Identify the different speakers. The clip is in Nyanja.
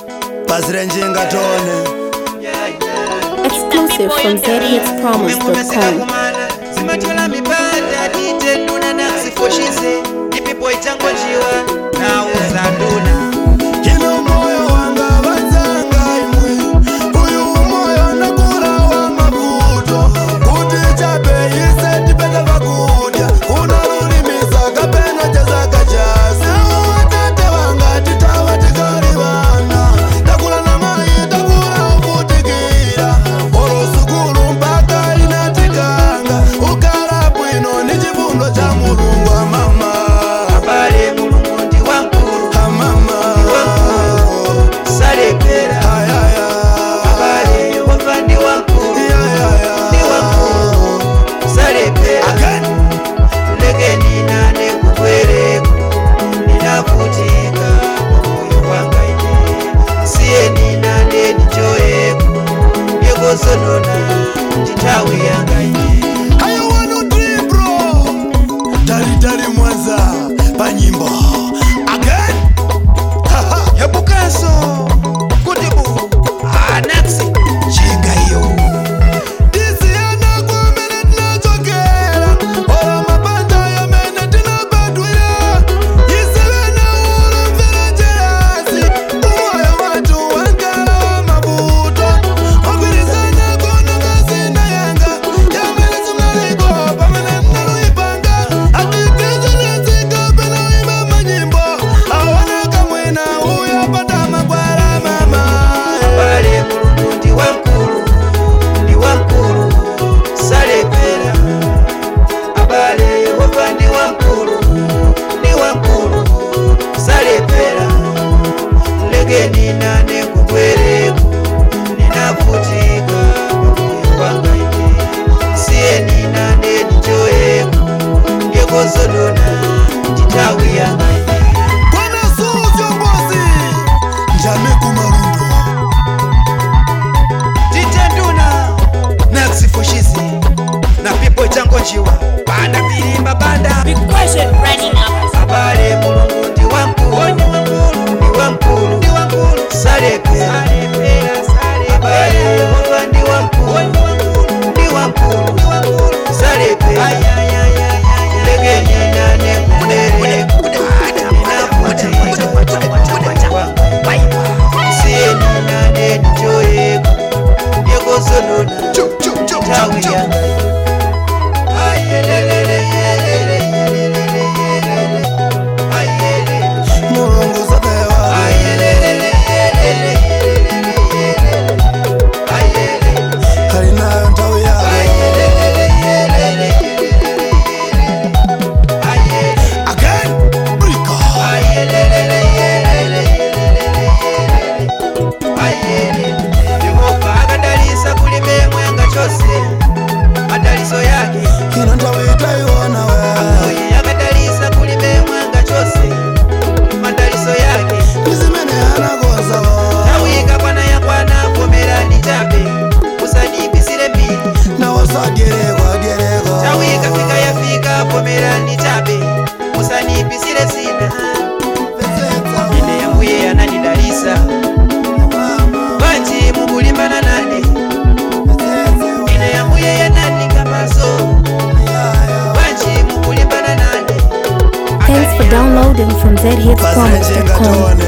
Speaker 1: bhazi renjinga tone
Speaker 2: Exclusive from ZHitsPromise.com.
Speaker 3: zimatyola mipanda titenduna nasifushize ipipo ichangojiwa nauza nduna
Speaker 1: ino moyo wanga vanzanga imwe uyu moyo nakura wa mavuto kuti chapeise tipete vakudya kunarulimisa kapena chezakachasi atate vanga titava tikari vana takura na mai takura uvutikira oro sukulu mpaka inatikanga ukara bwino ni chifundo cha mulungu amama
Speaker 3: abale mulungu ndi wankulu
Speaker 1: amama
Speaker 3: salepera
Speaker 1: ayaya
Speaker 3: abale yehova ndi wankulu ndi wankulu salepera lekeni nane kukwereko ninavutika moyo wanga ine siyeni nane nijoyeko yekozonona ntitawi yanga ine
Speaker 1: talitali mwanza panyimbo again
Speaker 3: hebukanso kuti bu anaksi chinga iyo
Speaker 1: tisiyana kumene tinachokera ora mabanja yamene tinabadwira isevena ulumvira jerasi umoyo watu wankala wa mavuto ogwirizana kononga zina yanga yamene zimaliko pamene ndinaluipanga atikizinezika pena uimba manyimbo aoneka mwina uyo pata magwara mama
Speaker 3: abale mulungu ndi wankulu ndi wankulu salepera abale yehova ndi wankulu ndi wankulu salepera lekeni nane kukwereko ninavutika moyo wanga ine siyeni nane nijoyeko ngekozonona ntitawi yanga ine
Speaker 1: Bwana Suu viongozi njame kumarundo
Speaker 3: titenduna nakusifushizi na pipo changojiwa banda pilimba banda abale mulungu ndi wankulu ndi wankulu ndi wankulu salepera abale yehova ndi wankulu ndi wankulu salepera lekeni nane kunere siyeni nane nijoyeko yekozonona tawi yanga ayelelele yelele yelele yelele ayelele
Speaker 1: mulungu sapewa
Speaker 3: ayelele yelele yelele yelele ayelele
Speaker 1: alinayo nthawi yako
Speaker 3: ayelele yelele yelele ayelele
Speaker 1: again brika
Speaker 3: ayelele yelele yelele ayelele yehova akadalisa kulime mwenga chose madaliso yake
Speaker 1: ino nthawi tayiona we
Speaker 3: oye akadalisa kulime mwenga chose madaliso yake
Speaker 1: ndizimene anakonzawo
Speaker 3: tawika kwana yakwana vomerani chape usanipisire mbili
Speaker 1: nawosagerekwa gereko
Speaker 3: tawika fika yafika vomerani chape usanipisire sina ine yambuye ananidalisa banji mukulimbana nane ine yambuye yanandika maso banji mukulimbana nane
Speaker 2: Thanks for downloading from
Speaker 1: bhazi renjinga
Speaker 2: ZHitsPromise.com.
Speaker 1: tone